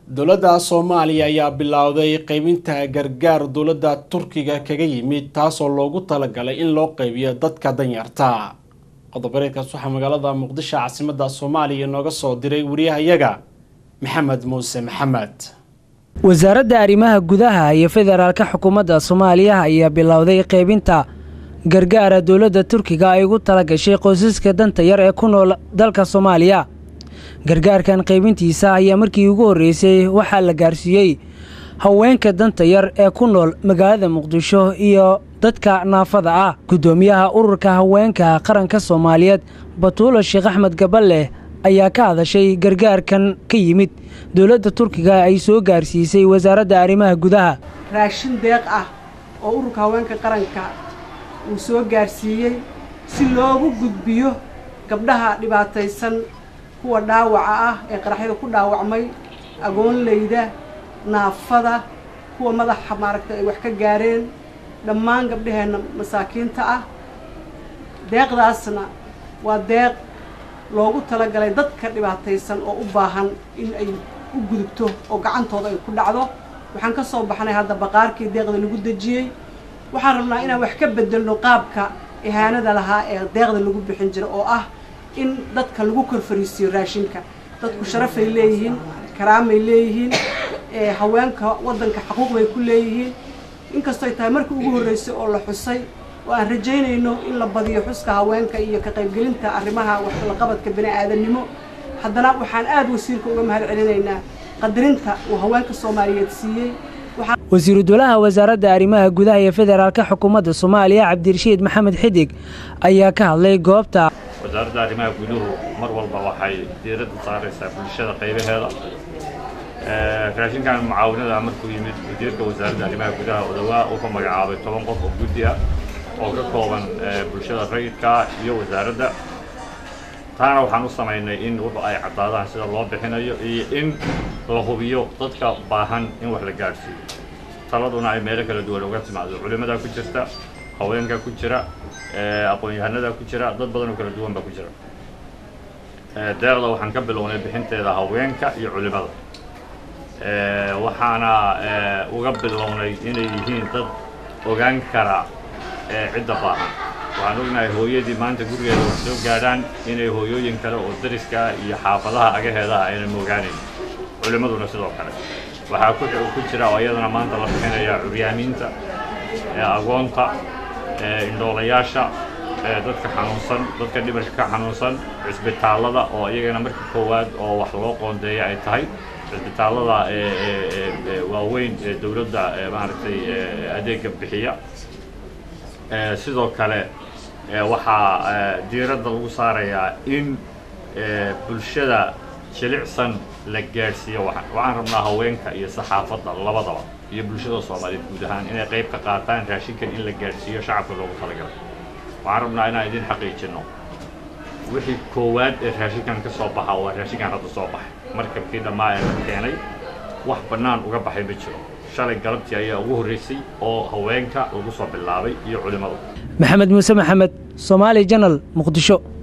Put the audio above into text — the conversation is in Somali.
dowladda soomaaliya ayaa bilowday qeybinta gargaar dowladda turkiga kaga yimid taasoo loogu talagalay in loo qeybiyo dadka danyarta qodobareedkaas waxaa magaalada muqdisho caasimada soomaaliya inooga soo diray wariyahayaga maxamed muuse maxamed wasaaradda arrimaha gudaha iyo federaalka xukuumadda soomaaliya ayaa bilowday qeybinta gargaara dowladda turkiga ay ugu tala gashay qoysaska danta yar ee ku nool dalka soomaaliya gargaarkan qaybintiisa ayaa markii ugu horreysay waxaa la gaarsiiyey haweenka danta yar ee ku nool magaalada muqdisho iyo dadka naafada ah guddoomiyaha ururka haweenka qaranka soomaaliyeed batuulo sheekh axmed gabaleh ayaa ka hadashay gargaarkan ka yimid dowladda turkiga ay soo gaarsiisay wasaaradda arrimaha gudaha raashin deeq ah oo ururka haweenka qaranka uu soo gaarsiiyey si loogu gudbiyo gabdhaha dhibaataysan kuwa dhaawaca ah ee qaraxyada ku dhaawacmay agoonleyda naafada kuwa madaxa maaragtay ay wax ka gaareen dhammaan gabdhaheenna masaakiinta ah deeqdaasna waa deeq loogu talagalay dadka dhibaataysan oo u baahan in ay u gudubto oo gacantooda ay ku dhacdo waxaan ka soo baxnay hadda baqaarkii deeqda lagu dejiyey waxaan rabnaa inaan wax ka bedelno qaabka ihaanada lahaa ee deeqda lagu bixin jira oo ah in dadka lagu kor fariisiyo raashinka dadku sharafay leeyihiin karaamay leeyihiin haweenka waddanka xaquuq bay ku leeyihiin inkastoo ay tahay markii ugu horreysay oo la xusay oo aan rajaynayno in la badiyo xuska haweenka iyo ka qaybgelinta arrimaha waxlaqabadka bini aadamnimo haddana waxaan aada wasiirka uga mahad celinaynaa qadarinta uu haweenka soomaaliyeed siiyey wasiiru dowlaha wasaaradda arrimaha gudaha iyo federaalka xukuumadda soomaaliya cabdirashiid maxamed xidig ayaa ka hadlay goobta wasaaradda arrimaha guduhu mar walba waxay diiradda saaraysaa bulshada qaybaheeda raashinkan mucaawinada markuu yimid wasiirka wasaaradda arrimaha gudaha odawaa uu ka magacaabay toban qof oo guddi ah oo ka kooban bulshada rayidka iyo wasaaradda taana waxaan u samaynay in wuxu ay caddaadaan sida loo bixinayo iyo in la hubiyo dadka baahan in wax la gaadhsiiyo taladuna ay meelo kala duwan uga timaado culimmadaa ku jirta haweenka ku jira aqoon-yahanada ku jira dad badan oo kala duwan baa ku jira deeqda waxaan ka bilownay bixinteeda haweenka iyo culimmada waxaana uga bilownay inay yihiin dad ogaan kara cidda baahan waxaan ognahay hooyadii maanta gurigeeda wax soo gaadhaan inay hooyooyin kale oo dariska iyo xaafadaha agaheedaha aynan moogaanayn culimmaduna sidoo kale waxaa ku jira oo iyadana maanta la bixinaya curyaamiinta agoonta indhoolayaasha dadka xanuunsan dadka dhimirka ka xanuunsan cisbitaallada oo iyagana marka koowaad oo wax loo qoondeeya ay tahay cisbitaallada waaweyn ee dowladda maaragtay adeega bixiya sidoo kale waxaa diiradda lagu saarayaa in bulshada jilicsan la gaadhsiiyo waxaan rabnaa haweenka iyo saxaafadda labadaba iyo bulshada soomaaliyeed guud ahaan inay qayb ka qaataan raashinkan in la gaadhsiiyo shacabka loogu talagalay waxaan rabnaa inaan idin xaqiijinno wixii koowaad ee raashinkan ka soo baxa waa raashinkan hadda soo baxay markabkii dhammaa ee la keenay wax bannaan uga baxay ma jiro shalay galabtii ayaa ugu horreysay oo haweenka lagu soo bilaabay iyo culimmadu maxamed muuse maxamed soomaali janal muqdisho